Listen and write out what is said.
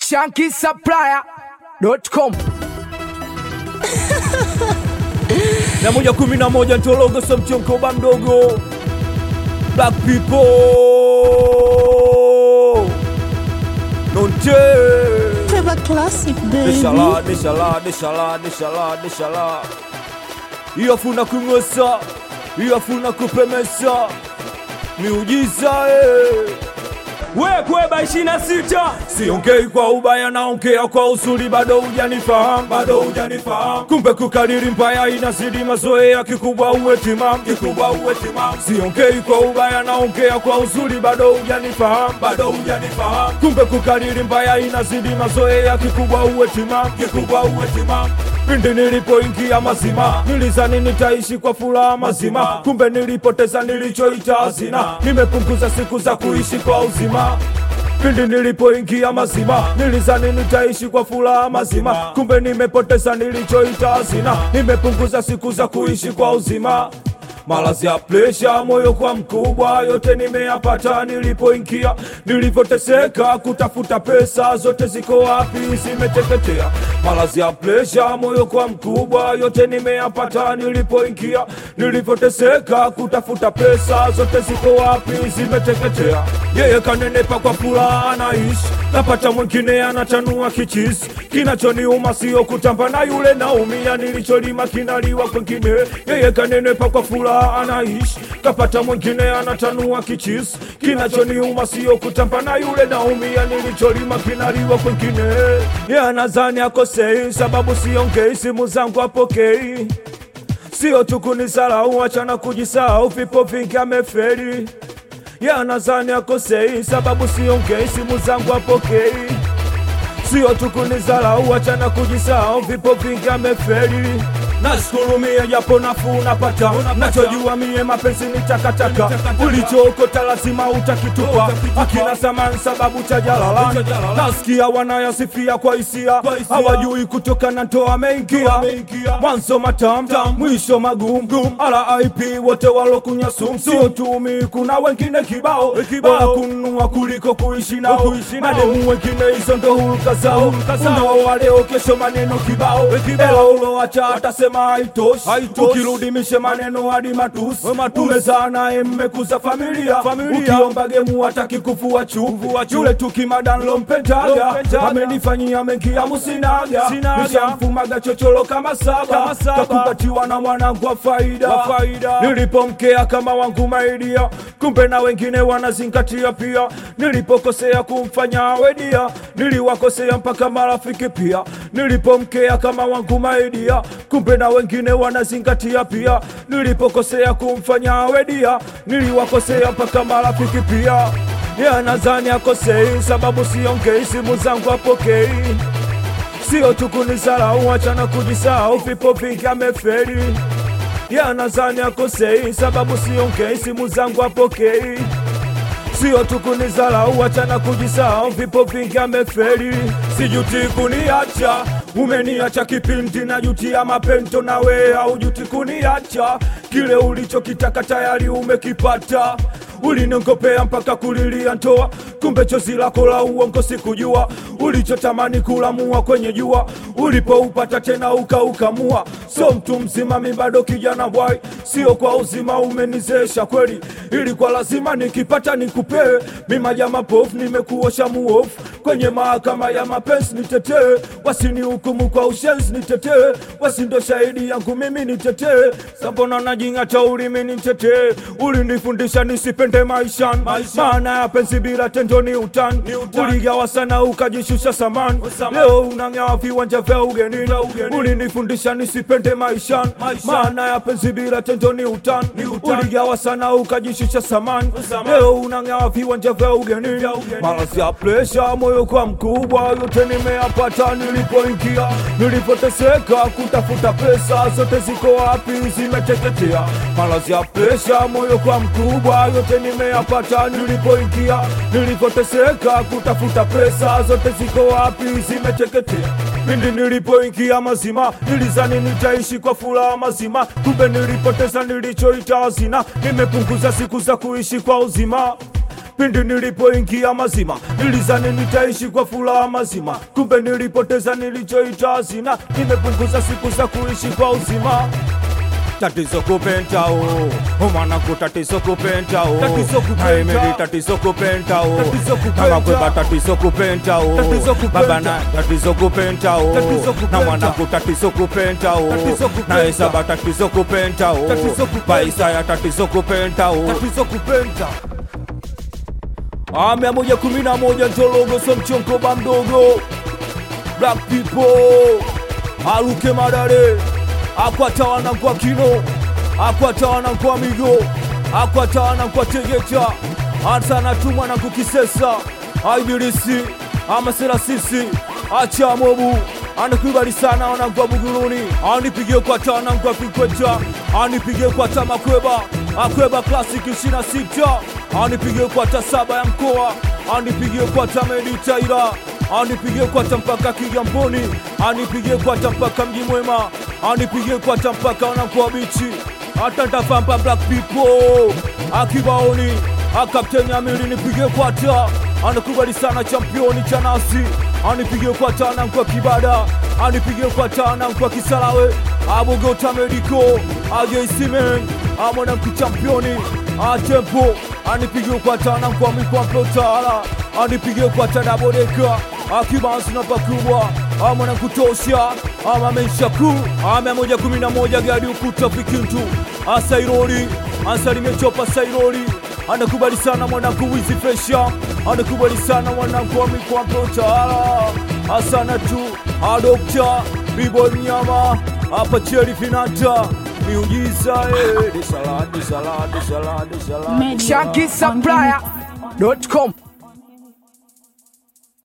shankisupplier.com na moja kumi na moja ntologo so mchonkoba mdogo black people nonte Trevor Classic, baby. deshala deshala deshala deshala deshala iyafuna kung'osa iyafuna kupemesa miujiza eh. wekweba ishirini na sita siongei kwa ubaya naongea kwa uzuri bado hujanifahamu bado hujanifahamu kumbe kukariri mbaya inazidi mazoea kikubwa uwe timamu kikubwa uwe timamu siongei kwa ubaya naongea kwa uzuri bado hujanifahamu bado hujanifahamu kumbe kukariri mbaya inazidi mazoea kikubwa uwe timamu kikubwa uwe timamu pindi nilipoingia mazima nilizani nitaishi kwa furaha mazima kumbe nilipoteza nilichoita hazina nimepunguza siku za kuishi kwa uzima pindi nilipoingia mazima nilizani nitaishi kwa furaha mazima kumbe nimepoteza nilichoita hazina nimepunguza siku za kuishi kwa uzima malazi ya presha moyo kwa mkubwa yote nimeyapata nilipoingia nilivyoteseka kutafuta pesa zote ziko wapi zimeteketea malazi ya presha moyo kwa mkubwa yote nimeyapata nilipoingia nilivyoteseka kutafuta pesa zote ziko wapi zimeteketea yeye kanenepa kwa furaha anaishi napata mwingine anachanua kichisi kinachoniuma sio kutamba na yule naumia nilicholima kinaliwa kwengine yeye kanenepa kwa furaha anaishi kapata mwingine anatanua kichisi kinachoniuma sio kutamba na yule naumia nilicholima kinaliwa kwengine ye anazani akosei sababu siongei simu zangu apokei sio tu kunisalau achana kujisahau vipo vingi ameferi ye anazani akosei sababu siongei simu zangu apokei sio tu kunizalau achana kujisahau vipo vingi ameferi nasikurumie japo nafuu napata nachojua mie mapenzi ni takataka ulichookota lazima utakitupa akina samani sababu cha jalalani nasikia wanayasifia kwa hisia hawajui kutoka na ntoa ameingia mwanzo matam mwisho magumu rip wote walokunya sumu sio tumi kuna wengine kibao bora kununua kuliko kuishi nao mademu wengine hizo ndo huruka zao unaoa leo kesho maneno kibao ela uloacha atasema haitoshi ukirudi mishe maneno hadi matusi umezaa naye mmekuza familia ukiomba gemu hataki kufua chuvu yule tukimadanlo mpendaga amenifanyia mengi ya musinaga nishamfumaga chocholo kama saba kakupatiwa na mwanangu wa faida nilipomkea kama wangu maidia kumbe na wengine wanazingatia pia nilipokosea kumfanya awedia niliwakosea mpaka marafiki pia nilipomkea kama wangu maidia kumbe na wengine wanazingatia pia nilipokosea kumfanya awedia niliwakosea mpaka marafiki pia ye anazani akosei sababu siongei simu zangu apokei sio tu kunisalau achana kujisahau vipo vingi ameferi ye anazani akosei sababu siongei simu zangu apokei sio tu kunizalau achana kujisahau vipo vingi ameferi sijuti kuniacha umeniacha kipindi na juti ya mapento nawe aujuti kuniacha kile ulichokitaka tayari umekipata ulinongopea mpaka kulilia ntoa kumbe chozi lako la uongo sikujua ulichotamani kulamua kwenye jua ulipoupata tena ukaukamua so mtu mzima mi bado kijana bwai sio kwa uzima umenizesha kweli ilikuwa lazima nikipata nikupee mi majama pofu nimekuosha muofu kwenye mahakama ya mapenzi nitetee wasini hukumu kwa ushenzi nitetee wasindo shahidi yangu mimi nitetee sambona najing'ata ulimi nitetee ulinifundisha nisipende maishani maana ya penzi bila tendo ni utani uligawa sana ukajishusha samani leo unang'awa viwanja vya ugenini ulinifundisha nisipende maishani maana ya penzi bila tendo ni utani uligawa sana ukajishusha samani leo unang'awa viwanja vya ugenini malazi ya presha moyo kwa mkubwa yote nimeyapata nilipoingia nilipoteseka kutafuta pesa zote ziko wapi zimeteketea malazi ya presha moyo kwa mkubwa yote nimeyapata nilipoingia nilipoteseka kutafuta pesa zote ziko wapi zimeteketea pindi nilipoingia mazima nilizani nitaishi kwa furaha mazima kumbe nilipoteza nilichoita hazina nimepunguza siku za kuishi kwa uzima pindi nilipoingia mazima nilizani nitaishi kwa furaha mazima kumbe nilipoteza nilichoita hazina nimepunguza siku za kuishi kwa uzima tatizo kupentao umanaku tatizo kupentao Tatizo kupenta. naimeli tatizo kupentao Tatizo kupenta. kama kweba tatizo kupentao Tatizo kupenta. baba na tatizo kupentao Tatizo kupenta. na mwanaku tatizo kupentao Tatizo kupenta. na esaba tatizo kupentao Tatizo kupenta. paisaya tatizo kupentao tatizo kupenda Ah, mia moja kumi na moja Njologo so mchonkoba mdogo Black people aluke madare akwatawana kwa kino akwatawana kwa migo akwatawana kwa tegeta atanatumwa na kukisesa aibilisi amaserasisi achamobu anakubali sana wanangwa buguruni anipigie kwa tana ngwa fikweta anipigie kwa tamakweba akweba klasiki 26 anipigie kwa ta saba ya mkoa anipigie kwa ta meditaira anipigie kwa ta mpaka kigamboni anipigie kwa ta mpaka mji mwema anipigie kwa ta mpaka wanakuwa bichi hata ntafamba black people akibaoni akapteni amiri nipigie kwa ta anakubali sana championi cha nasi anipigie kwa tana kwa kibada anipigie kwa tana kwa kisalawe abogota mediko ajeisimen amwanamku championi atempo anipigie kwa tana kwa mikwamplotala anipigie kwa tadabodeka akibansi na pakubwa amwanakutosha amamenshaku amia moja kumi na moja gadi ukuta fikintu asairoli ansalimie chopa sairoli anakubali sana mwanangu wizi fesha anakubali sana mwanangu wa mikwambo tawala asana tu adokta bibo mnyama hapa cheri finata miujiza eh. Disala, disala, disala, disala. Media Shanky on Supplier.com